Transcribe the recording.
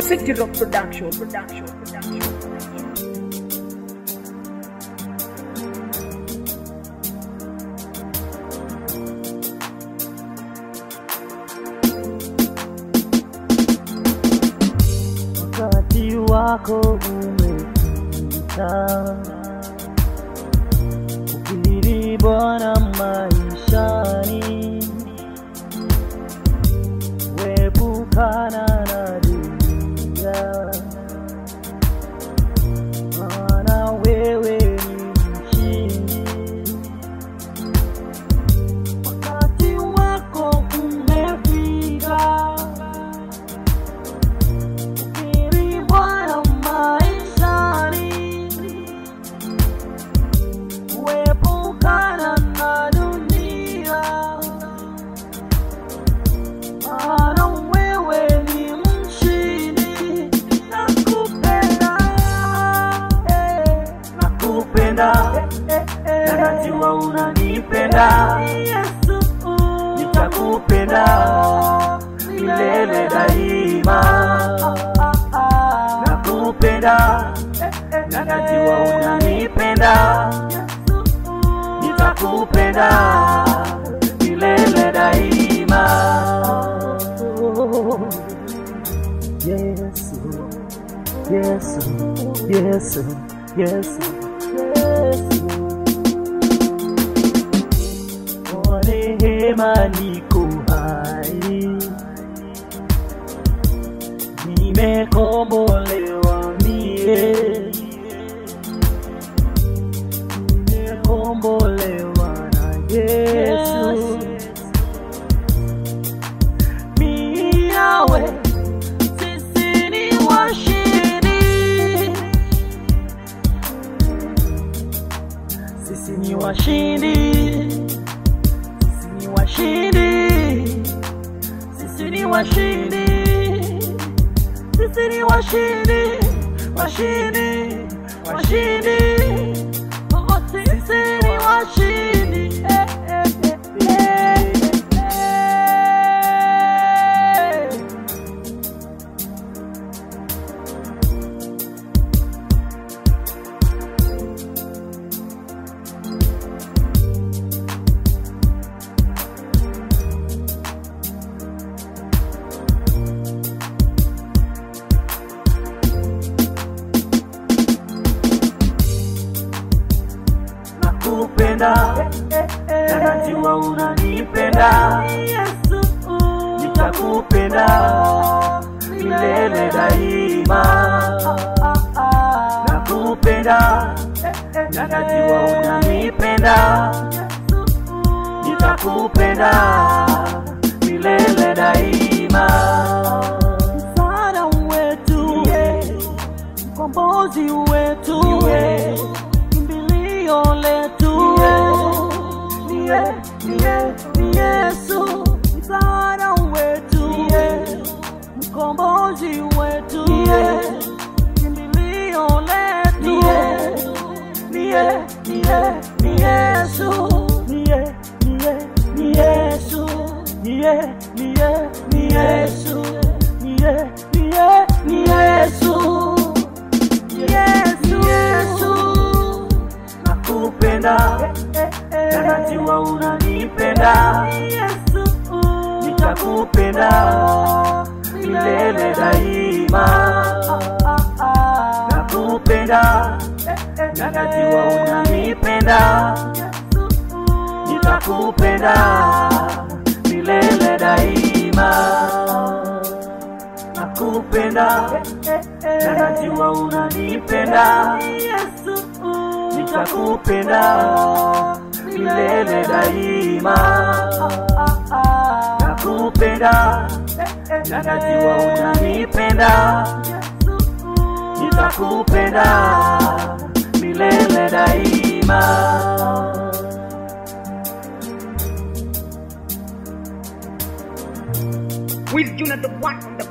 City Rock Production. Production. Production. Production. wakati wako umepita, ukiri Bwana maishani, wepukana na dunia, maana wewe ni mshindi. Wakati wako umefika Fikiri Bwana maishani, kuepukana na dunia, maana wewe ni mshindi. Nakupenda, eh, nakupenda, eh, eh, na najua unanipenda Yesu, nitakupenda milele daima. Nakupenda na najua unanipenda, nitakupenda milele daima. Yesu, Yesu, Yesu, Yesu, Yesu. Kwa neema niko hai, nimekombolewa mie, nimekombolewa na Yesu. Miawe, sisi ni washindi, sisi ni washindi sisi ni washindi, sisi ni washindi, sisi ni washindi, washindi, washindi, oh, sisi ni washindi. Eh, eh, eh, eh, eh. nakupenda na najua unanipenda Yesu, nitakupenda milele daima. Nakupenda na najua unanipenda nitakupenda milele daima. Msaada wetu, mkombozi wetu, kimbilio letu niye, niye, ni Yesu. Msaada wetu, mkombozi wetu, kimbilio letu niye, niye, ni Yesu. Niye, niye, ni Yesu. Niye, niye, ni Yesu. Niye, niye, ni Yesu. Yesu, Yesu. Nakupenda na najua unanipenda Yesu, nitakupenda milele daima. Nakupenda na najua unanipenda nitakupenda milele daima. Nakupenda na najua unanipenda Yesu, nitakupenda milele daima. Nakupenda na najua unanipenda nitakupenda milele daima. With Jonah the one on the